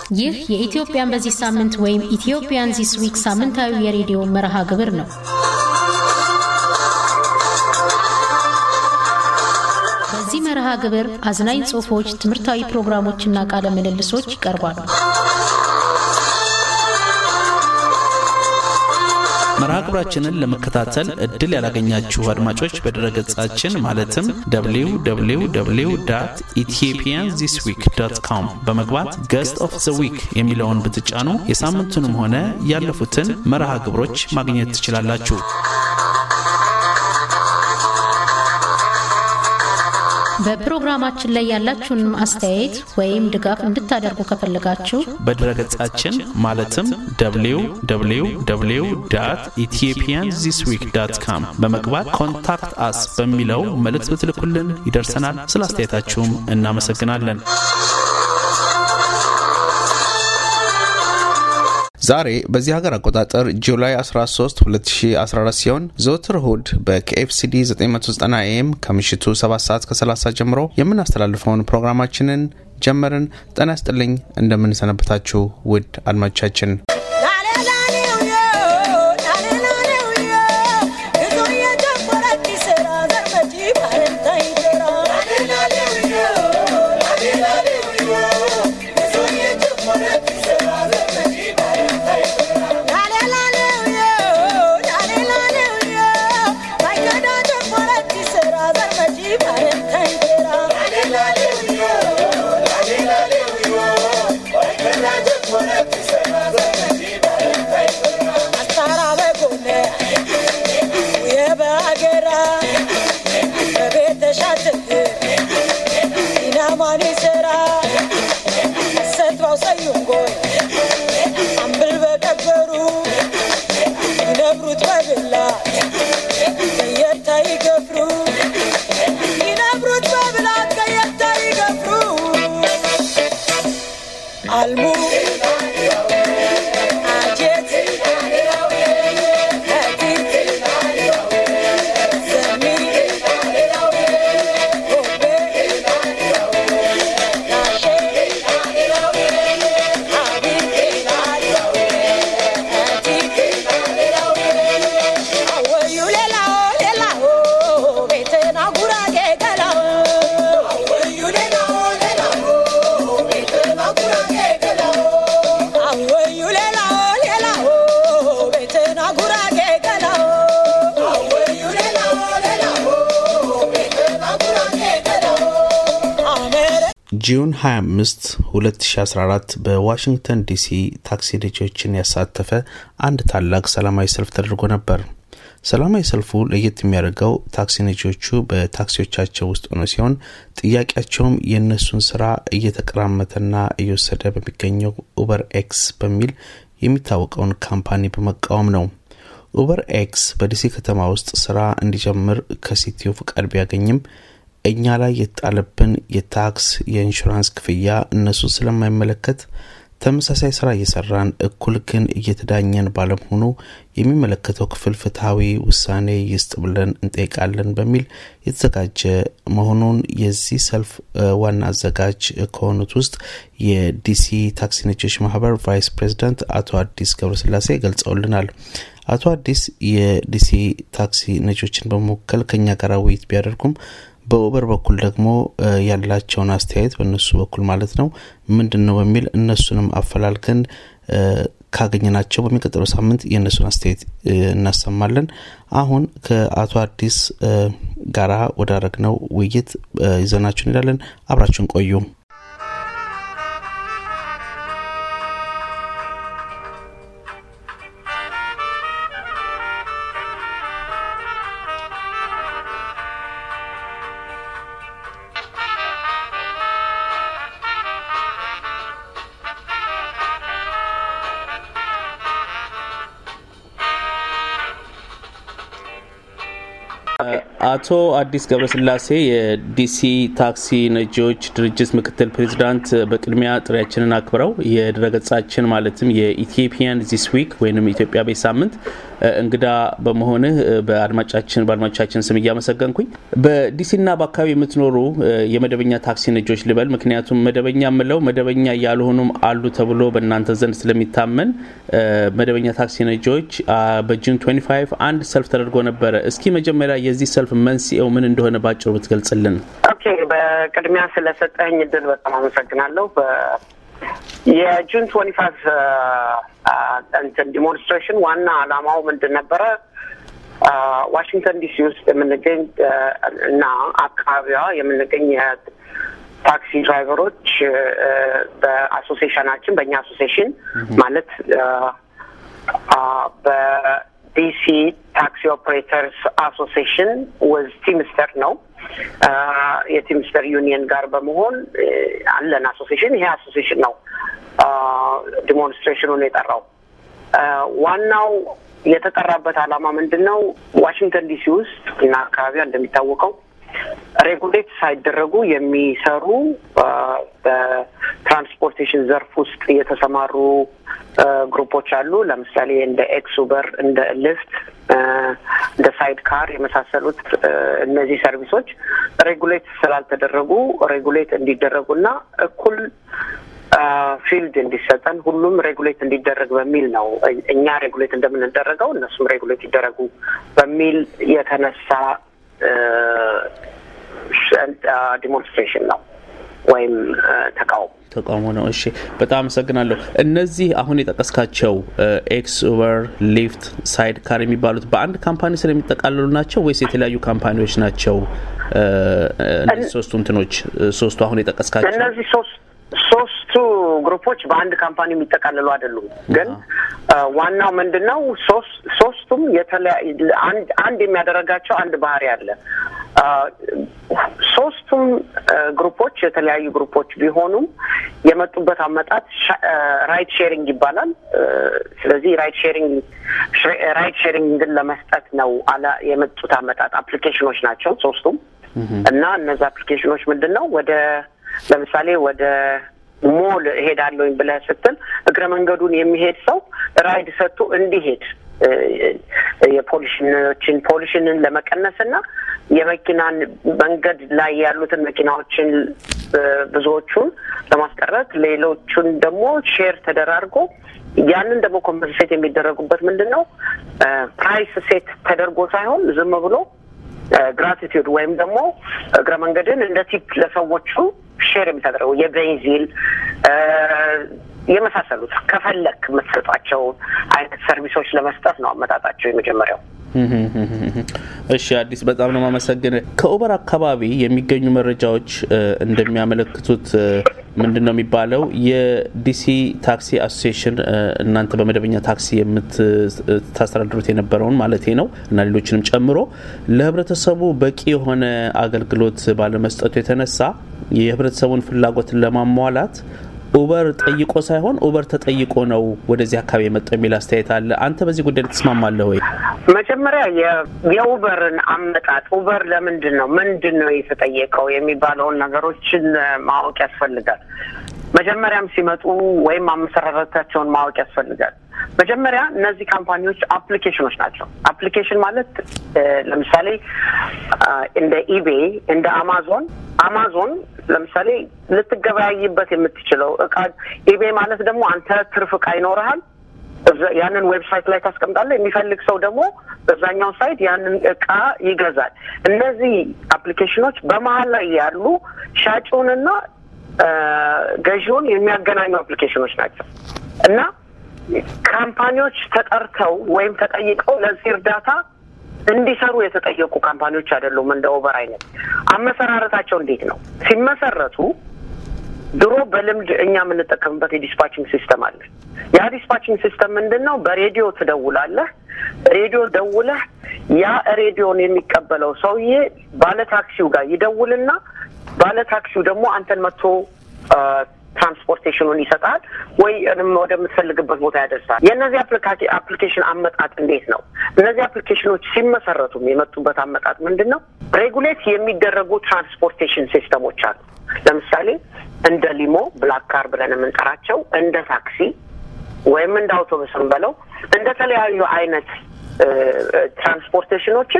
ይህ የኢትዮጵያን በዚህ ሳምንት ወይም ኢትዮጵያን ዚስ ዊክ ሳምንታዊ የሬዲዮ መርሃ ግብር ነው። በዚህ መርሃ ግብር አዝናኝ ጽሑፎች፣ ትምህርታዊ ፕሮግራሞችና ቃለ ምልልሶች ይቀርባሉ። መርሃ ግብራችንን ለመከታተል እድል ያላገኛችሁ አድማጮች በድረገጻችን ማለትም www ኢትዮጵያን ዚስ ዊክ ዶት ኮም በመግባት ገስት ኦፍ ዘ ዊክ የሚለውን ብትጫኑ የሳምንቱንም ሆነ ያለፉትን መርሃ ግብሮች ማግኘት ትችላላችሁ። በፕሮግራማችን ላይ ያላችሁን አስተያየት ወይም ድጋፍ እንድታደርጉ ከፈለጋችሁ በድረገጻችን ማለትም www ኢትዮጵያን ዚስ ዊክ ዳት ካም በመግባት ኮንታክት አስ በሚለው መልእክት ብትልኩልን ይደርሰናል። ስለ አስተያየታችሁም እናመሰግናለን። ዛሬ በዚህ ሀገር አቆጣጠር ጁላይ 13 2014 ሲሆን ዘወትር እሁድ በኬኤፍሲዲ 990 ኤም ከምሽቱ 7 ሰዓት ከ30 ጀምሮ የምናስተላልፈውን ፕሮግራማችንን ጀመርን። ጤና ይስጥልኝ፣ እንደምንሰነበታችሁ ውድ አድማጮቻችን። ጁን 25 2014 በዋሽንግተን ዲሲ ታክሲ ነጂዎችን ያሳተፈ አንድ ታላቅ ሰላማዊ ሰልፍ ተደርጎ ነበር። ሰላማዊ ሰልፉ ለየት የሚያደርገው ታክሲ ነጂዎቹ በታክሲዎቻቸው ውስጥ ሆነ ሲሆን ጥያቄያቸውም የእነሱን ስራ እየተቀራመተና እየወሰደ በሚገኘው ኡበር ኤክስ በሚል የሚታወቀውን ካምፓኒ በመቃወም ነው። ኡበር ኤክስ በዲሲ ከተማ ውስጥ ስራ እንዲጀምር ከሲቲው ፍቃድ ቢያገኝም እኛ ላይ የተጣለብን የታክስ የኢንሹራንስ ክፍያ እነሱ ስለማይመለከት ተመሳሳይ ስራ እየሰራን እኩል ግን እየተዳኘን ባለመሆኑ የሚመለከተው ክፍል ፍትሐዊ ውሳኔ ይስጥ ብለን እንጠይቃለን በሚል የተዘጋጀ መሆኑን የዚህ ሰልፍ ዋና አዘጋጅ ከሆኑት ውስጥ የዲሲ ታክሲ ነጂዎች ማህበር ቫይስ ፕሬዚዳንት አቶ አዲስ ገብረስላሴ ገልጸውልናል። አቶ አዲስ የዲሲ ታክሲ ነጂዎችን በመወከል ከኛ ጋር ውይይት ቢያደርጉም በኡበር በኩል ደግሞ ያላቸውን አስተያየት በእነሱ በኩል ማለት ነው ምንድን ነው በሚል እነሱንም አፈላልገን ካገኘናቸው በሚቀጥለው ሳምንት የእነሱን አስተያየት እናሰማለን። አሁን ከአቶ አዲስ ጋራ ወዳረግነው ውይይት ይዘናችሁ እንሄዳለን። አብራችሁን ቆዩ። አቶ አዲስ ገብረስላሴ የዲሲ ታክሲ ነጂዎች ድርጅት ምክትል ፕሬዚዳንት፣ በቅድሚያ ጥሪያችንን አክብረው የድረገጻችን ማለትም የኢትዮጵያን ዚስ ዊክ ወይም ኢትዮጵያ ቤት ሳምንት እንግዳ በመሆንህ በአድማጫችን በአድማጮቻችን ስም እያመሰገንኩኝ በዲሲና በአካባቢ የምትኖሩ የመደበኛ ታክሲ ነጆች ልበል፣ ምክንያቱም መደበኛ የምለው መደበኛ ያልሆኑም አሉ ተብሎ በእናንተ ዘንድ ስለሚታመን መደበኛ ታክሲ ነጆች በጁን 25 አንድ ሰልፍ ተደርጎ ነበረ። እስኪ መጀመሪያ የዚህ ሰልፍ መንስኤው ምን እንደሆነ ባጭሩ ብትገልጽልን። ኦኬ፣ በቅድሚያ ስለሰጠኝ እድል በጣም አመሰግናለሁ። የጁን ትወንቲ ፋይቭ እንትን ዲሞንስትሬሽን ዋና አላማው ምንድን ነበረ? ዋሽንግተን ዲሲ ውስጥ የምንገኝ እና አካባቢዋ የምንገኝ የታክሲ ድራይቨሮች በአሶሲሽናችን በእኛ አሶሲሽን ማለት በዲሲ ታክሲ ኦፕሬተርስ አሶሲሽን ወዝ ቲምስተር ነው የቲምስተር ዩኒየን ጋር በመሆን አለን አሶሲሽን። ይሄ አሶሲሽን ነው ዲሞንስትሬሽኑን የጠራው። ዋናው የተጠራበት ዓላማ ምንድን ነው? ዋሽንግተን ዲሲ ውስጥ እና አካባቢዋ እንደሚታወቀው ሬጉሌት ሳይደረጉ የሚሰሩ በትራንስፖርቴሽን ዘርፍ ውስጥ የተሰማሩ ግሩፖች አሉ። ለምሳሌ እንደ ኤክስ ኡበር፣ እንደ ልፍት፣ እንደ ሳይድ ካር የመሳሰሉት እነዚህ ሰርቪሶች ሬጉሌት ስላልተደረጉ ሬጉሌት እንዲደረጉና እኩል ፊልድ እንዲሰጠን ሁሉም ሬጉሌት እንዲደረግ በሚል ነው። እኛ ሬጉሌት እንደምንደረገው እነሱም ሬጉሌት ይደረጉ በሚል የተነሳ ዲሞንስትሬሽን ነው ወይም ተቃውሞ ተቃውሞ ነው። እሺ፣ በጣም አመሰግናለሁ። እነዚህ አሁን የጠቀስካቸው ኤክስ ኡበር፣ ሊፍት፣ ሳይድ ካር የሚባሉት በአንድ ካምፓኒ ስር የሚጠቃለሉ ናቸው ወይስ የተለያዩ ካምፓኒዎች ናቸው? እነዚህ ሶስቱ እንትኖች ሶስቱ አሁን የጠቀስካቸው እነዚህ ሶስት ሶስቱ ግሩፖች በአንድ ካምፓኒ የሚጠቃለሉ አይደሉም። ግን ዋናው ምንድን ነው? ሶስቱም አንድ የሚያደርጋቸው አንድ ባህሪ አለ። ሶስቱም ግሩፖች የተለያዩ ግሩፖች ቢሆኑም የመጡበት አመጣት ራይት ሼሪንግ ይባላል። ስለዚህ ራይት ሼሪንግ ራይት ሼሪንግን ለመስጠት ነው አላ የመጡት አመጣጥ አፕሊኬሽኖች ናቸው ሶስቱም እና እነዚ አፕሊኬሽኖች ምንድን ነው ወደ ለምሳሌ ወደ ሞል እሄዳለሁኝ ብለህ ስትል እግረ መንገዱን የሚሄድ ሰው ራይድ ሰጥቶ እንዲሄድ የፖሊሽኖችን ፖሊሽንን ለመቀነስ እና የመኪናን መንገድ ላይ ያሉትን መኪናዎችን ብዙዎቹን ለማስቀረት ሌሎቹን ደግሞ ሼር ተደራርጎ ያንን ደግሞ ኮምፐንሴት የሚደረጉበት ምንድን ነው ፕራይስ ሴት ተደርጎ ሳይሆን ዝም ብሎ ግራቲቲዩድ ወይም ደግሞ እግረ መንገድን እንደ ቲፕ ለሰዎቹ ሼር የሚታደረጉ የቤንዚል የመሳሰሉት ከፈለክ የምትሰጧቸው አይነት ሰርቪሶች ለመስጠት ነው አመጣጣቸው የመጀመሪያው። እሺ አዲስ በጣም ነው ማመሰግን። ከኡበር አካባቢ የሚገኙ መረጃዎች እንደሚያመለክቱት ምንድን ነው የሚባለው የዲሲ ታክሲ አሶሲሽን እናንተ በመደበኛ ታክሲ የምታስተዳድሩት የነበረውን ማለት ነው እና ሌሎችንም ጨምሮ ለህብረተሰቡ በቂ የሆነ አገልግሎት ባለመስጠቱ የተነሳ የህብረተሰቡን ፍላጎትን ለማሟላት ኡበር ጠይቆ ሳይሆን ኡበር ተጠይቆ ነው ወደዚህ አካባቢ የመጣው የሚል አስተያየት አለ። አንተ በዚህ ጉዳይ ትስማማለህ ወይ? መጀመሪያ የኡበርን አመጣጥ ኡበር ለምንድን ነው ምንድን ነው የተጠየቀው የሚባለውን ነገሮችን ማወቅ ያስፈልጋል። መጀመሪያም ሲመጡ ወይም አመሰራረታቸውን ማወቅ ያስፈልጋል። መጀመሪያ እነዚህ ካምፓኒዎች አፕሊኬሽኖች ናቸው። አፕሊኬሽን ማለት ለምሳሌ እንደ ኢቤይ እንደ አማዞን አማዞን ለምሳሌ ልትገበያይበት የምትችለው እቃ ኢቤይ ማለት ደግሞ አንተ ትርፍ እቃ ይኖርሃል ያንን ዌብሳይት ላይ ታስቀምጣለህ። የሚፈልግ ሰው ደግሞ በዛኛው ሳይት ያንን እቃ ይገዛል። እነዚህ አፕሊኬሽኖች በመሀል ላይ ያሉ ሻጭውንና ገዢውን የሚያገናኙ አፕሊኬሽኖች ናቸው እና ካምፓኒዎች ተጠርተው ወይም ተጠይቀው ለዚህ እርዳታ እንዲሰሩ የተጠየቁ ካምፓኒዎች አይደሉም። እንደ ኦቨር አይነት አመሰራረታቸው እንዴት ነው? ሲመሰረቱ ድሮ በልምድ እኛ የምንጠቀምበት የዲስፓችንግ ሲስተም አለ። ያ ዲስፓችንግ ሲስተም ምንድን ነው? በሬዲዮ ትደውላለህ። ሬዲዮ ደውለህ ያ ሬዲዮን የሚቀበለው ሰውዬ ባለ ታክሲው ጋር ይደውልና ባለ ታክሲው ደግሞ አንተን መጥቶ ትራንስፖርቴሽኑን ይሰጣል ወይ ወደምትፈልግበት ቦታ ያደርሳል። የእነዚህ አፕሊኬሽን አመጣጥ እንዴት ነው? እነዚህ አፕሊኬሽኖች ሲመሰረቱም የመጡበት አመጣጥ ምንድን ነው? ሬጉሌት የሚደረጉ ትራንስፖርቴሽን ሲስተሞች አሉ። ለምሳሌ እንደ ሊሞ ብላክ ካር ብለን የምንጠራቸው እንደ ታክሲ ወይም እንደ አውቶቡስም በለው እንደ ተለያዩ አይነት ትራንስፖርቴሽኖችን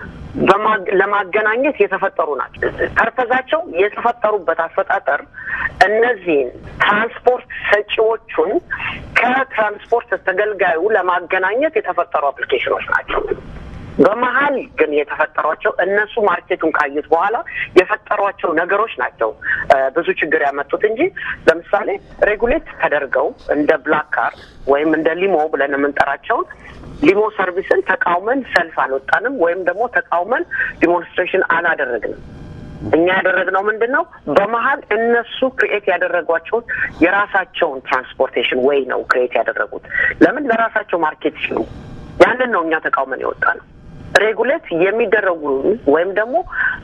ለማገናኘት የተፈጠሩ ናቸው። ፐርፐዛቸው የተፈጠሩበት አፈጣጠር እነዚህን ትራንስፖርት ሰጪዎቹን ከትራንስፖርት ተገልጋዩ ለማገናኘት የተፈጠሩ አፕሊኬሽኖች ናቸው። በመሀል ግን የተፈጠሯቸው እነሱ ማርኬቱን ካዩት በኋላ የፈጠሯቸው ነገሮች ናቸው ብዙ ችግር ያመጡት እንጂ ለምሳሌ ሬጉሌት ተደርገው እንደ ብላክ ካር ወይም እንደ ሊሞ ብለን የምንጠራቸውን ሊሞ ሰርቪስን ተቃውመን ሰልፍ አልወጣንም ወይም ደግሞ ተቃውመን ዲሞንስትሬሽን አላደረግንም። እኛ ያደረግነው ምንድን ነው? በመሀል እነሱ ክሪኤት ያደረጓቸውን የራሳቸውን ትራንስፖርቴሽን ወይ ነው ክሪኤት ያደረጉት። ለምን ለራሳቸው ማርኬት ሲሉ ያንን ነው እኛ ተቃውመን የወጣ ነው። ሬጉሌት የሚደረጉ ወይም ደግሞ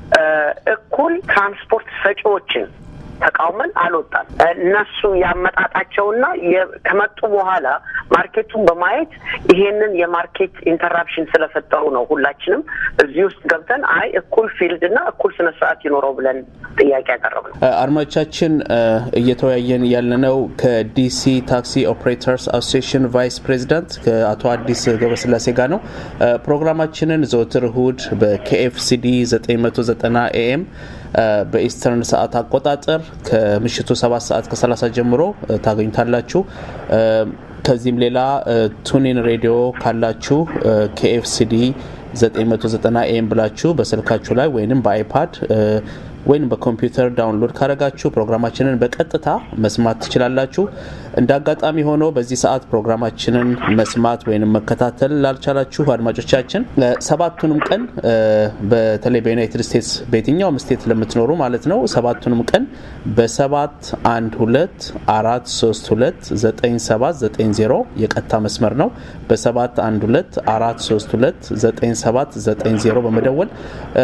እኩል ትራንስፖርት ሰጪዎችን ተቃውመን አልወጣም። እነሱ ያመጣጣቸውና ከመጡ በኋላ ማርኬቱን በማየት ይሄንን የማርኬት ኢንተራፕሽን ስለፈጠሩ ነው ሁላችንም እዚህ ውስጥ ገብተን አይ እኩል ፊልድ እና እኩል ስነ ስርዓት ይኖረው ብለን ጥያቄ ያቀረብ ነው። አድማጮቻችን እየተወያየን ያለነው ከዲሲ ታክሲ ኦፕሬተርስ አሶሲሽን ቫይስ ፕሬዚዳንት ከአቶ አዲስ ገብረስላሴ ጋር ነው። ፕሮግራማችንን ዘወትር እሁድ በኬኤፍሲዲ 990 ኤኤም በኢስተርን ሰዓት አቆጣጠር ከምሽቱ 7 ሰዓት ከ30 ጀምሮ ታገኙታላችሁ። ከዚህም ሌላ ቱኒን ሬዲዮ ካላችሁ ኬኤፍሲዲ 990 ኤም ብላችሁ በስልካችሁ ላይ ወይም በአይፓድ ወይም በኮምፒውተር ዳውንሎድ ካደረጋችሁ ፕሮግራማችንን በቀጥታ መስማት ትችላላችሁ። እንደ አጋጣሚ ሆኖ በዚህ ሰዓት ፕሮግራማችንን መስማት ወይም መከታተል ላልቻላችሁ አድማጮቻችን ሰባቱንም ቀን በተለይ በዩናይትድ ስቴትስ በየትኛውም ስቴት ለምትኖሩ ማለት ነው ሰባቱንም ቀን በሰባት አንድ ሁለት አራት ሶስት ሁለት ዘጠኝ ሰባት ዘጠኝ ዜሮ የቀጥታ መስመር ነው። በሰባት አንድ ሁለት አራት ሶስት ሁለት ዘጠኝ ሰባት ዘጠኝ ዜሮ በመደወል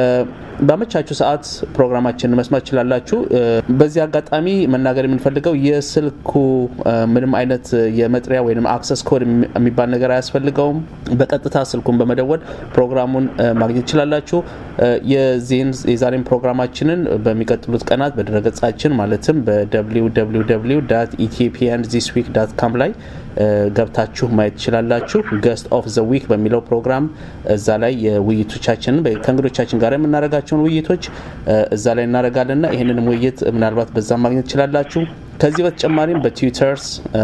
በመቻችሁ ሰዓት ፕሮግራማችንን መስማት ትችላላችሁ። በዚህ አጋጣሚ መናገር የምንፈልገው የስልኩ ምንም አይነት የመጥሪያ ወይም አክሰስ ኮድ የሚባል ነገር አያስፈልገውም። በቀጥታ ስልኩን በመደወል ፕሮግራሙን ማግኘት ትችላላችሁ። የዚህን የዛሬን ፕሮግራማችንን በሚቀጥሉት ቀናት በድረገጻችን ማለትም በwww ኢትዮጵያን ዚስ ዊክ ዳት ካም ላይ ገብታችሁ ማየት ትችላላችሁ። ገስት ኦፍ ዘ ዊክ በሚለው ፕሮግራም እዛ ላይ የውይይቶቻችንን ከእንግዶቻችን ጋር የምናደርጋቸውን ውይይቶች እዛ ላይ እናደርጋለንና ይህንንም ውይይት ምናልባት በዛ ማግኘት ትችላላችሁ። ከዚህ በተጨማሪም በትዊተርስ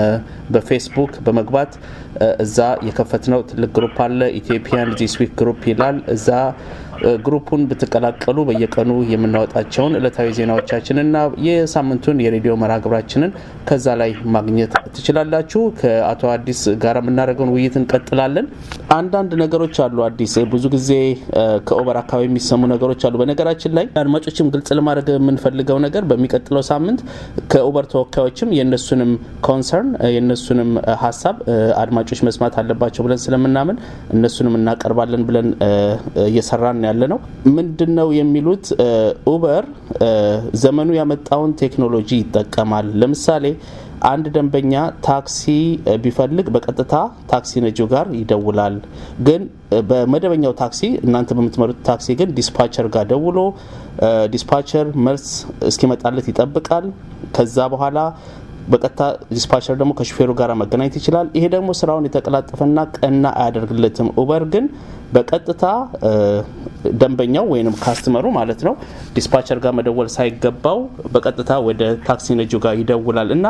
በፌስቡክ በመግባት እዛ የከፈትነው ትልቅ ግሩፕ አለ። ኢትዮጵያን ዚስ ዊክ ግሩፕ ይላል። እዛ ግሩፑን ብትቀላቀሉ በየቀኑ የምናወጣቸውን እለታዊ ዜናዎቻችንና የሳምንቱን የሬዲዮ መርሃ ግብራችንን ከዛ ላይ ማግኘት ትችላላችሁ። ከአቶ አዲስ ጋር የምናደርገውን ውይይት እንቀጥላለን። አንዳንድ ነገሮች አሉ። አዲስ ብዙ ጊዜ ከኦበር አካባቢ የሚሰሙ ነገሮች አሉ። በነገራችን ላይ አድማጮችም ግልጽ ለማድረግ የምንፈልገው ነገር በሚቀጥለው ሳምንት ከኦበር ተወካዮችም የእነሱንም ኮንሰርን የእነሱንም ሀሳብ አድማጮች መስማት አለባቸው ብለን ስለምናምን እነሱንም እናቀርባለን ብለን እየሰራን ያለ ነው። ምንድን ነው የሚሉት ኡበር ዘመኑ ያመጣውን ቴክኖሎጂ ይጠቀማል። ለምሳሌ አንድ ደንበኛ ታክሲ ቢፈልግ በቀጥታ ታክሲ ነጂው ጋር ይደውላል። ግን በመደበኛው ታክሲ እናንተ በምትመሩት ታክሲ ግን ዲስፓቸር ጋር ደውሎ ዲስፓቸር መልስ እስኪመጣለት ይጠብቃል። ከዛ በኋላ በቀጥታ ዲስፓቸር ደግሞ ከሹፌሩ ጋር መገናኘት ይችላል። ይሄ ደግሞ ስራውን የተቀላጠፈና ቀና አያደርግለትም። ኡበር ግን በቀጥታ ደንበኛው ወይም ካስተመሩ ማለት ነው ዲስፓቸር ጋር መደወል ሳይገባው በቀጥታ ወደ ታክሲ ነጂው ጋር ይደውላል እና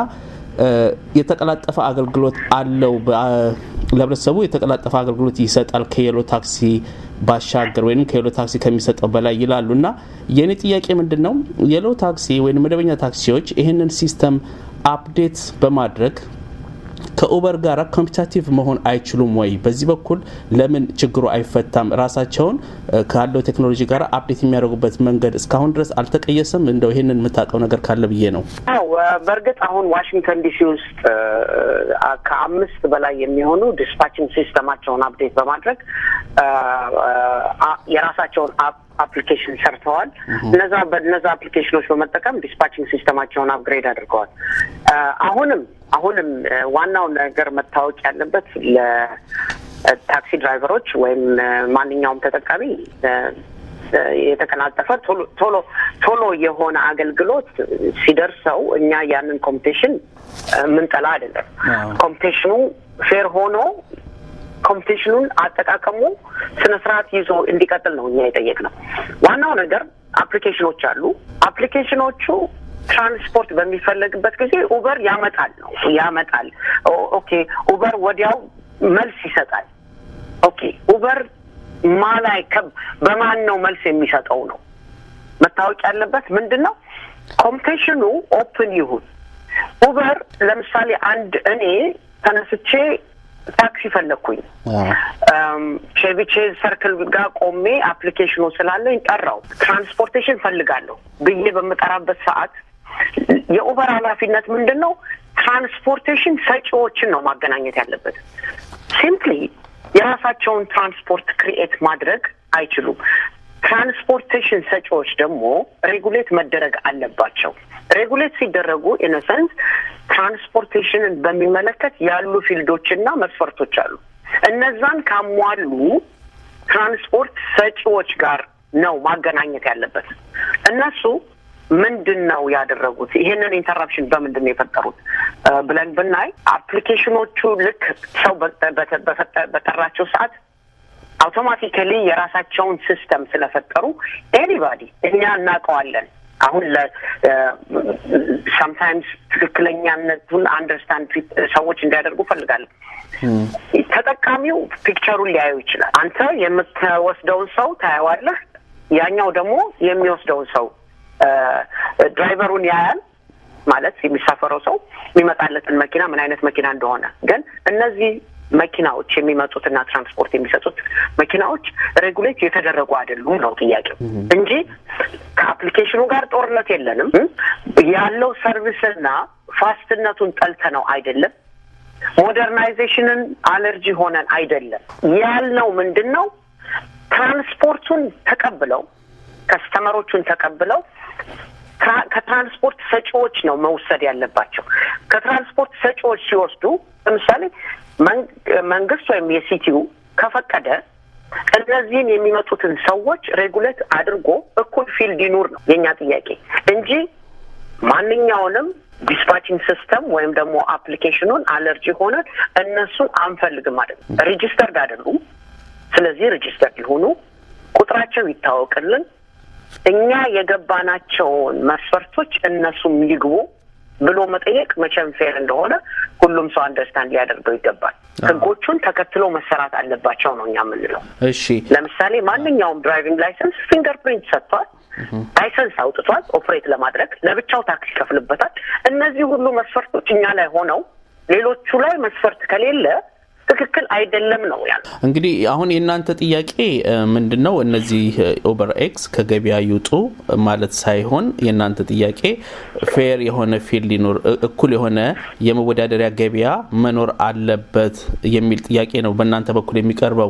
የተቀላጠፈ አገልግሎት አለው። ለህብረተሰቡ የተቀላጠፈ አገልግሎት ይሰጣል ከየሎ ታክሲ ባሻገር ወይም ከየሎ ታክሲ ከሚሰጠው በላይ ይላሉ እና የእኔ ጥያቄ ምንድን ነው የሎ ታክሲ ወይም መደበኛ ታክሲዎች ይህንን ሲስተም አፕዴት በማድረግ ከኡበር ጋር ኮምፒታቲቭ መሆን አይችሉም ወይ? በዚህ በኩል ለምን ችግሩ አይፈታም? ራሳቸውን ካለው ቴክኖሎጂ ጋር አፕዴት የሚያደርጉበት መንገድ እስካሁን ድረስ አልተቀየሰም? እንደው ይህንን የምታውቀው ነገር ካለ ብዬ ነው። አዎ፣ በእርግጥ አሁን ዋሽንግተን ዲሲ ውስጥ ከአምስት በላይ የሚሆኑ ዲስፓችንግ ሲስተማቸውን አፕዴት በማድረግ የራሳቸውን አፕሊኬሽን ሰርተዋል። እነዛ በነዛ አፕሊኬሽኖች በመጠቀም ዲስፓችንግ ሲስተማቸውን አፕግሬድ አድርገዋል። አሁንም አሁንም ዋናው ነገር መታወቅ ያለበት ለታክሲ ድራይቨሮች ወይም ማንኛውም ተጠቃሚ የተቀላጠፈ ቶሎ ቶሎ የሆነ አገልግሎት ሲደርሰው እኛ ያንን ኮምፒቴሽን ምንጠላ አይደለም። ኮምፒቴሽኑ ፌር ሆኖ ኮምፒቲሽኑን አጠቃቀሙ ስነ ስርዓት ይዞ እንዲቀጥል ነው እኛ የጠየቅነው። ዋናው ነገር አፕሊኬሽኖች አሉ። አፕሊኬሽኖቹ ትራንስፖርት በሚፈለግበት ጊዜ ኡበር ያመጣል ነው ያመጣል። ኦኬ ኡበር ወዲያው መልስ ይሰጣል። ኦኬ ኡበር ማላይ በማን ነው መልስ የሚሰጠው ነው መታወቅ ያለበት ምንድን ነው? ኮምፒቲሽኑ ኦፕን ይሁን። ኡበር ለምሳሌ አንድ እኔ ተነስቼ ታክሲ ፈለግኩኝ ቼቪቼዝ ሰርክል ጋር ቆሜ አፕሊኬሽኑ ስላለኝ ጠራው። ትራንስፖርቴሽን ፈልጋለሁ ብዬ በምጠራበት ሰዓት የኡበር ኃላፊነት ምንድን ነው? ትራንስፖርቴሽን ሰጪዎችን ነው ማገናኘት ያለበት። ሲምፕሊ የራሳቸውን ትራንስፖርት ክሪኤት ማድረግ አይችሉም። ትራንስፖርቴሽን ሰጪዎች ደግሞ ሬጉሌት መደረግ አለባቸው። ሬጉሌት ሲደረጉ ኢነሰንስ ትራንስፖርቴሽንን በሚመለከት ያሉ ፊልዶችና መስፈርቶች አሉ። እነዛን ካሟሉ ትራንስፖርት ሰጪዎች ጋር ነው ማገናኘት ያለበት። እነሱ ምንድን ነው ያደረጉት? ይሄንን ኢንተራፕሽን በምንድን ነው የፈጠሩት ብለን ብናይ አፕሊኬሽኖቹ ልክ ሰው በጠራቸው ሰዓት አውቶማቲካሊ የራሳቸውን ሲስተም ስለፈጠሩ ኤኒባዲ እኛ እናውቀዋለን። አሁን ሰምታይምስ ትክክለኛነቱን አንደርስታንድ ሰዎች እንዲያደርጉ ፈልጋለሁ። ተጠቃሚው ፒክቸሩን ሊያዩ ይችላል። አንተ የምትወስደውን ሰው ታየዋለህ፣ ያኛው ደግሞ የሚወስደውን ሰው ድራይቨሩን ያያል። ማለት የሚሳፈረው ሰው የሚመጣለትን መኪና ምን አይነት መኪና እንደሆነ ግን እነዚህ መኪናዎች የሚመጡትና ትራንስፖርት የሚሰጡት መኪናዎች ሬጉሌት የተደረጉ አይደሉም ነው ጥያቄው እንጂ ከአፕሊኬሽኑ ጋር ጦርነት የለንም። ያለው ሰርቪስና ፋስትነቱን ጠልተ ነው አይደለም። ሞደርናይዜሽንን አለርጂ ሆነን አይደለም። ያልነው ምንድን ነው? ትራንስፖርቱን ተቀብለው ከስተመሮቹን ተቀብለው ከትራንስፖርት ሰጪዎች ነው መውሰድ ያለባቸው። ከትራንስፖርት ሰጪዎች ሲወስዱ ለምሳሌ መንግስት ወይም የሲቲው ከፈቀደ እነዚህን የሚመጡትን ሰዎች ሬጉሌት አድርጎ እኩል ፊልድ ይኑር ነው የእኛ ጥያቄ እንጂ ማንኛውንም ዲስፓቺንግ ሲስተም ወይም ደግሞ አፕሊኬሽኑን አለርጂ ሆነን እነሱን አንፈልግም አይደለም። ሬጂስተርድ አይደሉም። ስለዚህ ሬጂስተርድ ሊሆኑ ቁጥራቸው ይታወቅልን፣ እኛ የገባናቸውን መስፈርቶች እነሱም ይግቡ ብሎ መጠየቅ መቼም ፌር እንደሆነ ሁሉም ሰው አንደርስታንድ ሊያደርገው ይገባል። ህጎቹን ተከትሎ መሰራት አለባቸው ነው እኛ የምንለው። እሺ ለምሳሌ ማንኛውም ድራይቪንግ ላይሰንስ ፊንገር ፕሪንት ሰጥቷል፣ ላይሰንስ አውጥቷል፣ ኦፕሬት ለማድረግ ለብቻው ታክስ ይከፍልበታል። እነዚህ ሁሉ መስፈርቶች እኛ ላይ ሆነው ሌሎቹ ላይ መስፈርት ከሌለ ትክክል አይደለም ነው ያለው። እንግዲህ አሁን የእናንተ ጥያቄ ምንድን ነው? እነዚህ ኦቨር ኤክስ ከገበያ ይውጡ ማለት ሳይሆን የእናንተ ጥያቄ ፌር የሆነ ፊልድ ሊኖር፣ እኩል የሆነ የመወዳደሪያ ገበያ መኖር አለበት የሚል ጥያቄ ነው በእናንተ በኩል የሚቀርበው።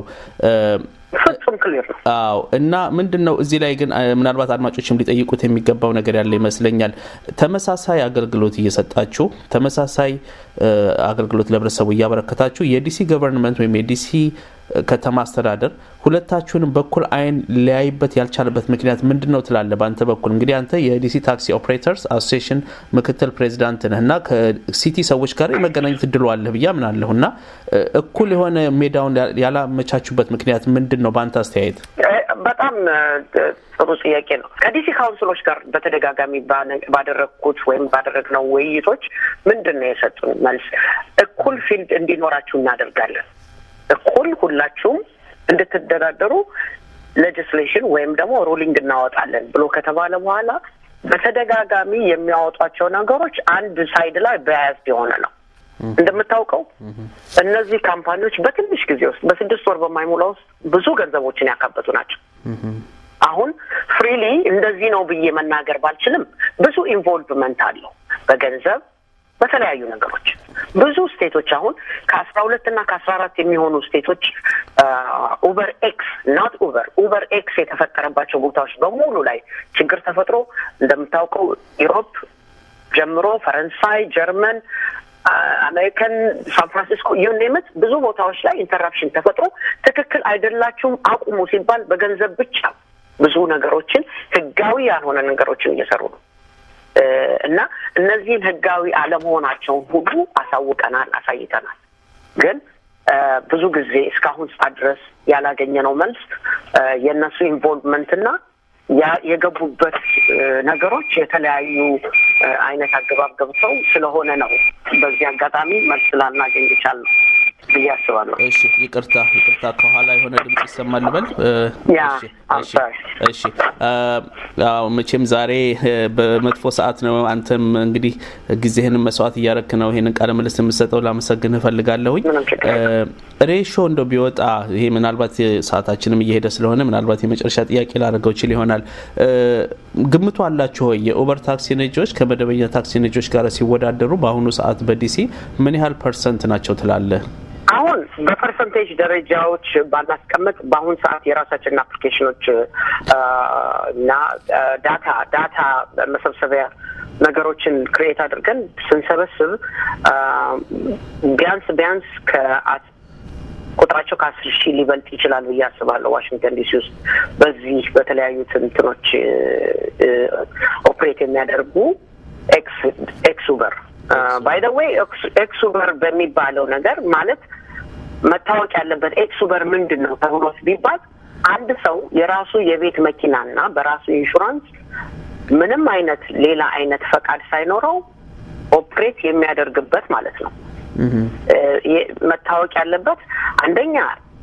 ፍጹም ክሊር ነው። አዎ እና ምንድን ነው እዚህ ላይ ግን ምናልባት አድማጮችም ሊጠይቁት የሚገባው ነገር ያለ ይመስለኛል። ተመሳሳይ አገልግሎት እየሰጣችሁ ተመሳሳይ አገልግሎት ለህብረተሰቡ እያበረከታችሁ የዲሲ ገቨርንመንት ወይም የዲሲ ከተማ አስተዳደር ሁለታችሁንም በኩል አይን ሊያይበት ያልቻለበት ምክንያት ምንድን ነው ትላለህ? በአንተ በኩል እንግዲህ አንተ የዲሲ ታክሲ ኦፕሬተርስ አሶሲሽን ምክትል ፕሬዚዳንት ነህ እና ከሲቲ ሰዎች ጋር የመገናኘት እድሉ አለህ ብዬ አምናለሁ እና እኩል የሆነ ሜዳውን ያላመቻቹበት ምክንያት ምንድን ነው በአንተ አስተያየት? በጣም ጥሩ ጥያቄ ነው። ከዲሲ ካውንስሎች ጋር በተደጋጋሚ ባደረግኩት ወይም ባደረግነው ውይይቶች ምንድን ነው የሰጡን መልስ? እኩል ፊልድ እንዲኖራችሁ እናደርጋለን እኩል ሁላችሁም እንድትደራደሩ ሌጅስሌሽን ወይም ደግሞ ሩሊንግ እናወጣለን ብሎ ከተባለ በኋላ በተደጋጋሚ የሚያወጧቸው ነገሮች አንድ ሳይድ ላይ በያዝድ የሆነ ነው። እንደምታውቀው እነዚህ ካምፓኒዎች በትንሽ ጊዜ ውስጥ በስድስት ወር በማይሞላ ውስጥ ብዙ ገንዘቦችን ያካበቱ ናቸው። አሁን ፍሪሊ እንደዚህ ነው ብዬ መናገር ባልችልም ብዙ ኢንቮልቭመንት አለው በገንዘብ በተለያዩ ነገሮች ብዙ ስቴቶች አሁን ከአስራ ሁለት እና ከአስራ አራት የሚሆኑ ስቴቶች ኡበር ኤክስ ናት ኡበር ኡበር ኤክስ የተፈጠረባቸው ቦታዎች በሙሉ ላይ ችግር ተፈጥሮ እንደምታውቀው ኢሮፕ ጀምሮ ፈረንሳይ፣ ጀርመን፣ አሜሪካን፣ ሳን ፍራንሲስኮ ዩኔምት ብዙ ቦታዎች ላይ ኢንተራፕሽን ተፈጥሮ ትክክል አይደላችሁም አቁሙ ሲባል በገንዘብ ብቻ ብዙ ነገሮችን ህጋዊ ያልሆነ ነገሮችን እየሰሩ ነው። እና እነዚህን ህጋዊ አለመሆናቸውን ሁሉ አሳውቀናል፣ አሳይተናል። ግን ብዙ ጊዜ እስካሁን ሰዓት ድረስ ያላገኘነው መልስ የእነሱ ኢንቮልቭመንትና የገቡበት ነገሮች የተለያዩ አይነት አገባብ ገብተው ስለሆነ ነው። በዚህ አጋጣሚ መልስ ላናገኝ ይቻላል ብዬ አስባለሁ። እሺ፣ ይቅርታ ይቅርታ፣ ከኋላ የሆነ ድምጽ ይሰማል ልበል። እሺ፣ መቼም ዛሬ በመጥፎ ሰዓት ነው። አንተም እንግዲህ ጊዜህን መስዋዕት እያረክ ነው ይሄንን ቃለ ምልልስ የምሰጠው። ላመሰግንህ እፈልጋለሁኝ። ሬሾ እንደው ቢወጣ ይሄ ምናልባት ሰዓታችንም እየሄደ ስለሆነ ምናልባት የመጨረሻ ጥያቄ ላደርገው ችል ይሆናል። ግምቱ አላችሁ ወይ የኡበር ታክሲ ነጂዎች ከመደበኛ ታክሲ ነጂዎች ጋር ሲወዳደሩ በአሁኑ ሰዓት በዲሲ ምን ያህል ፐርሰንት ናቸው ትላለህ? አሁን በፐርሰንቴጅ ደረጃዎች ባናስቀምጥ በአሁን ሰዓት የራሳችንን አፕሊኬሽኖች እና ዳታ ዳታ መሰብሰቢያ ነገሮችን ክሬት አድርገን ስንሰበስብ ቢያንስ ቢያንስ ከአት ቁጥራቸው ከአስር ሺህ ሊበልጥ ይችላል ብዬ አስባለሁ። ዋሽንግተን ዲሲ ውስጥ በዚህ በተለያዩ ትንትኖች ኦፕሬት የሚያደርጉ ኤክስ ኤክስ ኡበር ባይ ዘ ዌይ ኤክስ ኡበር በሚባለው ነገር ማለት መታወቅ ያለበት ኤክስ ኡበር ምንድን ነው ተብሎ ቢባል አንድ ሰው የራሱ የቤት መኪናና በራሱ ኢንሹራንስ ምንም አይነት ሌላ አይነት ፈቃድ ሳይኖረው ኦፕሬት የሚያደርግበት ማለት ነው። መታወቅ ያለበት አንደኛ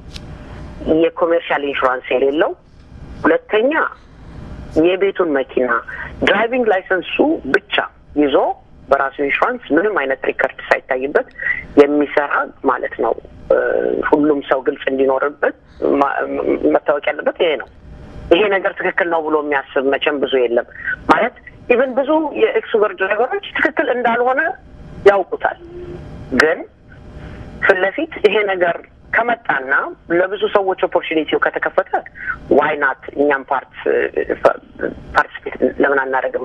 የኮሜርሻል ኢንሹራንስ የሌለው፣ ሁለተኛ የቤቱን መኪና ድራይቪንግ ላይሰንሱ ብቻ ይዞ በራሱ ኢንሹራንስ ምንም አይነት ሪከርድ ሳይታይበት የሚሰራ ማለት ነው። ሁሉም ሰው ግልጽ እንዲኖርበት መታወቅ ያለበት ይሄ ነው። ይሄ ነገር ትክክል ነው ብሎ የሚያስብ መቼም ብዙ የለም። ማለት ኢቨን ብዙ የኤክስ ኡበር ድራይቨሮች ትክክል እንዳልሆነ ያውቁታል። ግን ፊት ለፊት ይሄ ነገር ከመጣና ለብዙ ሰዎች ኦፖርቹኒቲው ከተከፈተ ዋይ ናት እኛም ፓርት ፓርቲስፔት ለምን አናደርግም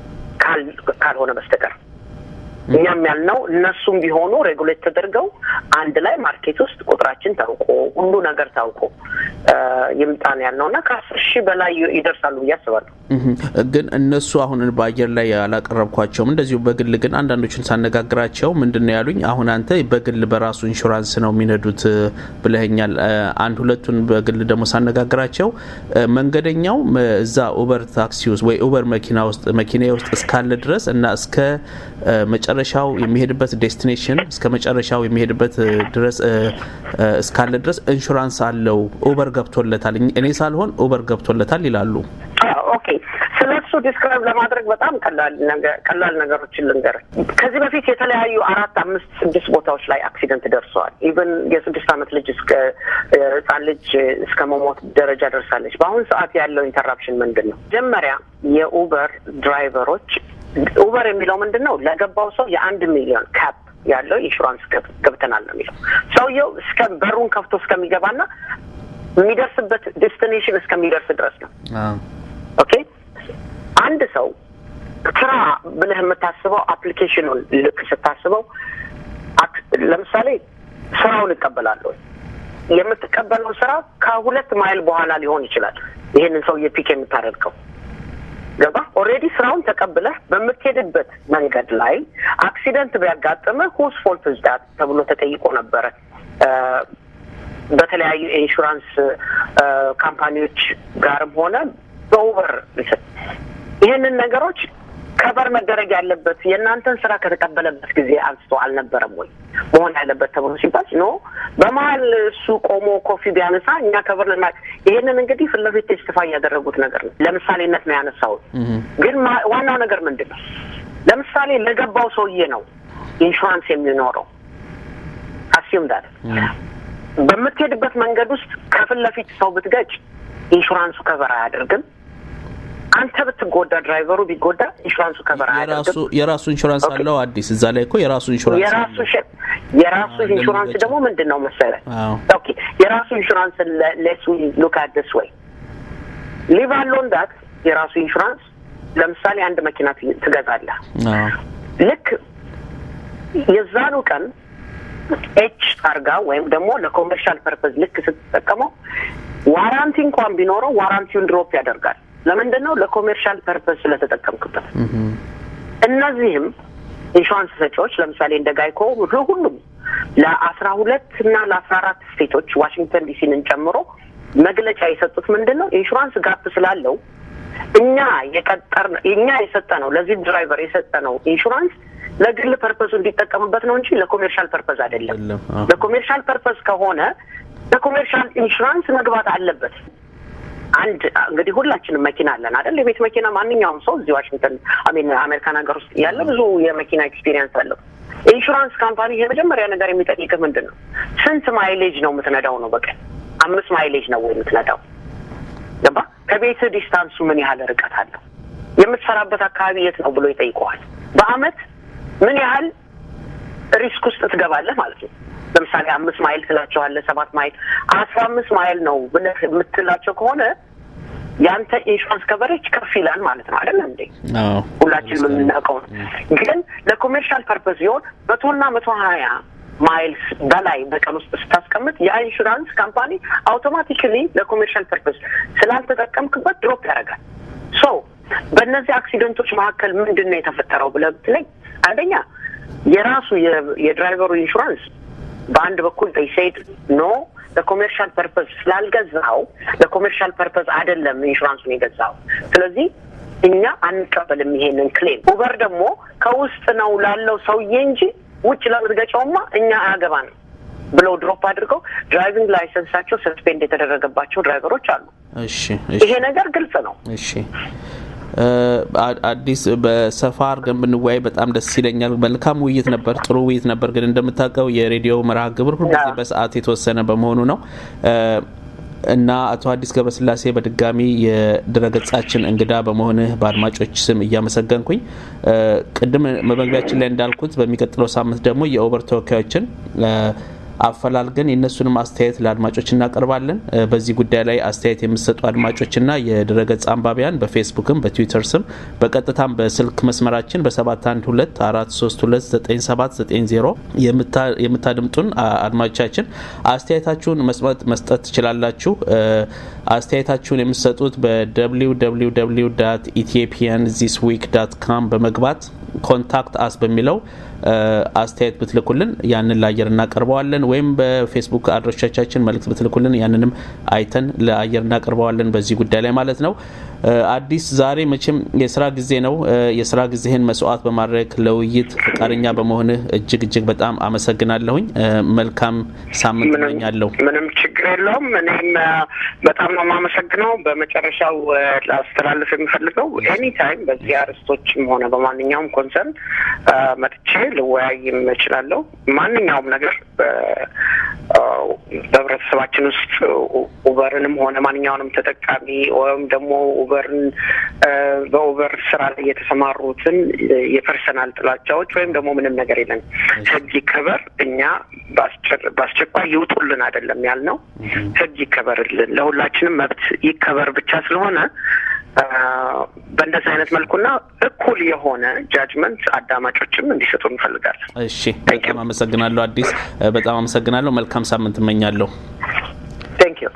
ካልሆነ በስተቀር እኛም ያልነው እነሱም ቢሆኑ ሬጉሌት ተደርገው አንድ ላይ ማርኬት ውስጥ ቁጥራችን ታውቆ ሁሉ ነገር ታውቆ ይምጣን ያልነው እና ከአስር ሺህ በላይ ይደርሳሉ ብዬ አስባለሁ። ግን እነሱ አሁን በአየር ላይ ያላቀረብኳቸውም እንደዚሁ በግል ግን አንዳንዶችን ሳነጋግራቸው ምንድን ነው ያሉኝ፣ አሁን አንተ በግል በራሱ ኢንሹራንስ ነው የሚነዱት ብለኸኛል። አንድ ሁለቱን በግል ደግሞ ሳነጋግራቸው መንገደኛው እዛ ኡበር ታክሲ ውስጥ ወይ ኡበር መኪና ውስጥ መኪና ውስጥ እስካለ ድረስ እና እስከ መጨረሻው የሚሄድበት ዴስቲኔሽን እስከ መጨረሻው የሚሄድበት ድረስ እስካለ ድረስ ኢንሹራንስ አለው፣ ኡበር ገብቶለታል፣ እኔ ሳልሆን ኡበር ገብቶለታል ይላሉ። ኦኬ ስለ እሱ ዲስክራይብ ለማድረግ በጣም ቀላል ነገሮችን ልንገር። ከዚህ በፊት የተለያዩ አራት፣ አምስት፣ ስድስት ቦታዎች ላይ አክሲደንት ደርሰዋል። ኢቨን የስድስት ዓመት ልጅ እስከ ህጻን ልጅ እስከ መሞት ደረጃ ደርሳለች። በአሁኑ ሰዓት ያለው ኢንተራፕሽን ምንድን ነው? መጀመሪያ የኡበር ድራይቨሮች ኡበር የሚለው ምንድን ነው? ለገባው ሰው የአንድ ሚሊዮን ካፕ ያለው ኢንሹራንስ ገብተናል ነው የሚለው። ሰውየው እስከ በሩን ከፍቶ እስከሚገባና የሚደርስበት ዴስቲኔሽን እስከሚደርስ ድረስ ነው። ኦኬ አንድ ሰው ስራ ብለህ የምታስበው አፕሊኬሽኑን ልክ ስታስበው፣ ለምሳሌ ስራውን እቀበላለሁ። የምትቀበለው ስራ ከሁለት ማይል በኋላ ሊሆን ይችላል። ይሄንን ሰው የፒክ የምታደርገው ገባ ኦልሬዲ ስራውን ተቀብለህ በምትሄድበት መንገድ ላይ አክሲደንት ቢያጋጥምህ ሁስ ፎልት ዝዳት ተብሎ ተጠይቆ ነበረ። በተለያዩ የኢንሹራንስ ካምፓኒዎች ጋርም ሆነ በኡበር ይህንን ነገሮች ከበር መደረግ ያለበት የእናንተን ስራ ከተቀበለበት ጊዜ አንስቶ አልነበረም ወይ መሆን ያለበት ተብሎ ሲባል ኖ በመሀል እሱ ቆሞ ኮፊ ቢያነሳ እኛ ከበር ልና ይህንን እንግዲህ ፊት ለፊት ቴስቲፋይ ያደረጉት ነገር ነው። ለምሳሌነት ነው ያነሳሁት። ግን ዋናው ነገር ምንድን ነው? ለምሳሌ ለገባው ሰውዬ ነው ኢንሹራንስ የሚኖረው አስዩም ዳት በምትሄድበት መንገድ ውስጥ ከፊት ለፊት ሰው ብትገጭ ኢንሹራንሱ ከበር አያደርግም። አንተ ብትጎዳ ድራይቨሩ ቢጎዳ ኢንሹራንሱ ከበር አያደርግም። የራሱ ኢንሹራንስ አለው። አዲስ እዛ ላይ እኮ የራሱ ኢንሹራንስ የራሱ የራሱ ኢንሹራንስ ደግሞ ምንድን ነው መሰለህ? ኦኬ የራሱ ኢንሹራንስ ሌትስ ሉክ አት ዲስ ወይ ሊቭ አሎን ዳት የራሱ ኢንሹራንስ ለምሳሌ አንድ መኪና ትገዛለህ። ልክ የዛኑ ቀን ኤች ታርጋ ወይም ደግሞ ለኮመርሻል ፐርፐዝ ልክ ስትጠቀመው ዋራንቲ እንኳን ቢኖረው ዋራንቲውን ድሮፕ ያደርጋል። ለምንድን ነው? ለኮሜርሻል ፐርፐዝ ስለተጠቀምክበት። እነዚህም ኢንሹራንስ ሰጪዎች ለምሳሌ እንደ ጋይኮ ሁሉም ለአስራ ሁለት እና ለአስራ አራት ስቴቶች ዋሽንግተን ዲሲንን ጨምሮ መግለጫ የሰጡት ምንድን ነው ኢንሹራንስ ጋፕ ስላለው እኛ የቀጠር እኛ የሰጠ ነው ለዚህ ድራይቨር የሰጠ ነው ኢንሹራንስ ለግል ፐርፐሱ እንዲጠቀምበት ነው እንጂ ለኮሜርሻል ፐርፐዝ አይደለም። ለኮሜርሻል ፐርፐዝ ከሆነ ለኮሜርሻል ኢንሹራንስ መግባት አለበት። አንድ እንግዲህ ሁላችንም መኪና አለን አይደል? የቤት መኪና ማንኛውም ሰው እዚህ ዋሽንግተን አሜን አሜሪካን ሀገር ውስጥ ያለ ብዙ የመኪና ኤክስፒሪየንስ አለው። ኢንሹራንስ ካምፓኒ የመጀመሪያ ነገር የሚጠይቅህ ምንድን ነው? ስንት ማይሌጅ ነው የምትነዳው ነው በቀን አምስት ማይሌጅ ነው ወይ የምትነዳው? ገባ? ከቤት ዲስታንሱ ምን ያህል ርቀት አለው? የምትሰራበት አካባቢ የት ነው ብሎ ይጠይቀዋል። በአመት ምን ያህል ሪስክ ውስጥ ትገባለህ ማለት ነው። ለምሳሌ አምስት ማይል ትላቸዋለህ፣ ሰባት ማይል፣ አስራ አምስት ማይል ነው ብለህ የምትላቸው ከሆነ ያንተ ኢንሹራንስ ከቨሬጅ ከፍ ይላል ማለት ነው። አይደለም እንዴ? ሁላችንም የምናውቀው ነው። ግን ለኮሜርሻል ፐርፐስ ሲሆን መቶና መቶ ሀያ ማይልስ በላይ በቀን ውስጥ ስታስቀምጥ የኢንሹራንስ ካምፓኒ አውቶማቲካሊ ለኮሜርሻል ፐርፐስ ስላልተጠቀምክበት ድሮፕ ያደርጋል። ሶ በእነዚህ አክሲደንቶች መካከል ምንድን ነው የተፈጠረው ብለህ ብትለኝ አንደኛ የራሱ የድራይቨሩ ኢንሹራንስ በአንድ በኩል ሴድ ኖ ለኮሜርሻል ፐርፐዝ ስላልገዛው ለኮሜርሻል ፐርፐዝ አይደለም ኢንሹራንሱን የገዛው። ስለዚህ እኛ አንቀበልም ይሄንን ክሌም። ኡበር ደግሞ ከውስጥ ነው ላለው ሰውዬ እንጂ ውጭ ለምትገጨውማ እኛ አያገባንም ብለው ድሮፕ አድርገው ድራይቪንግ ላይሰንሳቸው ሰስፔንድ የተደረገባቸው ድራይቨሮች አሉ። እሺ ይሄ ነገር ግልጽ ነው። እሺ አዲስ በሰፋ አድርገን ብንወያይ በጣም ደስ ይለኛል። መልካም ውይይት ነበር፣ ጥሩ ውይይት ነበር። ግን እንደምታውቀው የሬዲዮ መርሃ ግብር ሁልጊዜ በሰዓት የተወሰነ በመሆኑ ነው እና አቶ አዲስ ገብረስላሴ በድጋሚ የድረገጻችን እንግዳ በመሆንህ በአድማጮች ስም እያመሰገንኩኝ ቅድም መግቢያችን ላይ እንዳልኩት በሚቀጥለው ሳምንት ደግሞ የኦቨር ተወካዮችን አፈላልገን የእነሱንም አስተያየት ለአድማጮች እናቀርባለን። በዚህ ጉዳይ ላይ አስተያየት የምትሰጡ አድማጮችና የድረገጽ አንባቢያን በፌስቡክም በትዊተር ስም በቀጥታም በስልክ መስመራችን በ712 4329790 የምታድምጡን አድማጮቻችን አስተያየታችሁን መስጠት ትችላላችሁ። አስተያየታችሁን የምትሰጡት በwww ኢትዮጵያን ዚስ ዊክ ዳት ካም በመግባት ኮንታክት አስ በሚለው አስተያየት ብትልኩልን ያንን ለአየር እናቀርበዋለን። ወይም በፌስቡክ አድራሻቻችን መልእክት ብትልኩልን ያንንም አይተን ለአየር እናቀርበዋለን በዚህ ጉዳይ ላይ ማለት ነው። አዲስ ዛሬ መቼም የስራ ጊዜ ነው። የስራ ጊዜህን መስዋዕት በማድረግ ለውይይት ፈቃደኛ በመሆንህ እጅግ እጅግ በጣም አመሰግናለሁኝ። መልካም ሳምንት እመኛለሁ። ምንም ችግር የለውም። እኔም በጣም ነው የማመሰግነው። በመጨረሻው ላስተላልፍ የሚፈልገው ኤኒ ታይም በዚህ አርዕስቶችም ሆነ በማንኛውም ኮንሰርን መጥቼ ልወያይም እችላለሁ። ማንኛውም ነገር በህብረተሰባችን ውስጥ ኡበርንም ሆነ ማንኛውንም ተጠቃሚ ወይም ደግሞ ኡበርን በኡበር ስራ ላይ የተሰማሩትን የፐርሰናል ጥላቻዎች ወይም ደግሞ ምንም ነገር የለን። ህግ ይከበር። እኛ በአስቸኳይ ይውጡልን አይደለም ያልነው፣ ህግ ይከበርልን፣ ለሁላችንም መብት ይከበር ብቻ ስለሆነ በእንደዚህ አይነት መልኩና እኩል የሆነ ጃጅመንት አዳማጮችም እንዲሰጡ እንፈልጋለን። እሺ፣ በጣም አመሰግናለሁ አዲስ፣ በጣም አመሰግናለሁ። መልካም ሳምንት እመኛለሁ። ቴንክ ዩ።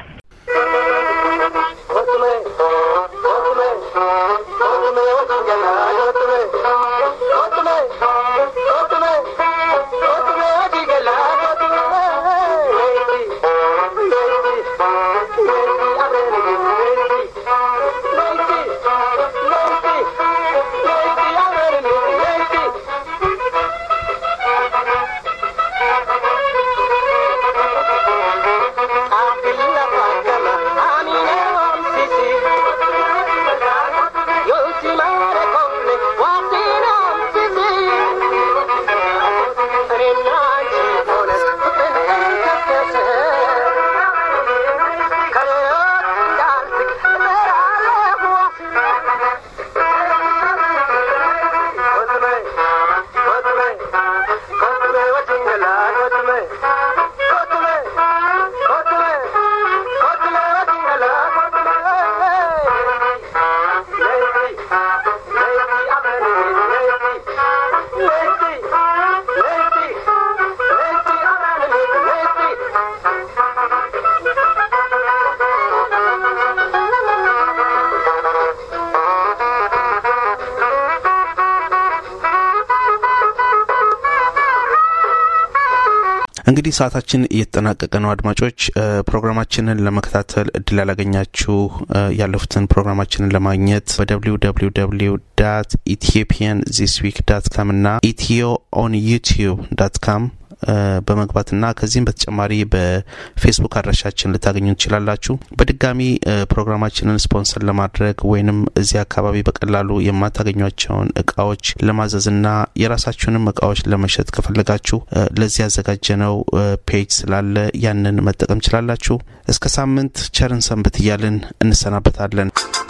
እንግዲህ ሰዓታችን እየተጠናቀቀ ነው። አድማጮች ፕሮግራማችንን ለመከታተል እድል ያላገኛችሁ ያለፉትን ፕሮግራማችንን ለማግኘት በደብሊው ደብሊው ደብሊው ዳት ኢትዮጵያን ዚስ ዊክ ዳት ካም እና ኢትዮ ኦን ዩቲዩብ ዳት ካም በመግባትና ከዚህም በተጨማሪ በፌስቡክ አድራሻችን ልታገኙ ትችላላችሁ። በድጋሚ ፕሮግራማችንን ስፖንሰር ለማድረግ ወይንም እዚህ አካባቢ በቀላሉ የማታገኟቸውን እቃዎች ለማዘዝና የራሳችሁንም እቃዎች ለመሸጥ ከፈለጋችሁ ለዚህ ያዘጋጀነው ፔጅ ስላለ ያንን መጠቀም ችላላችሁ። እስከ ሳምንት ቸርን ሰንብት እያልን እንሰናበታለን።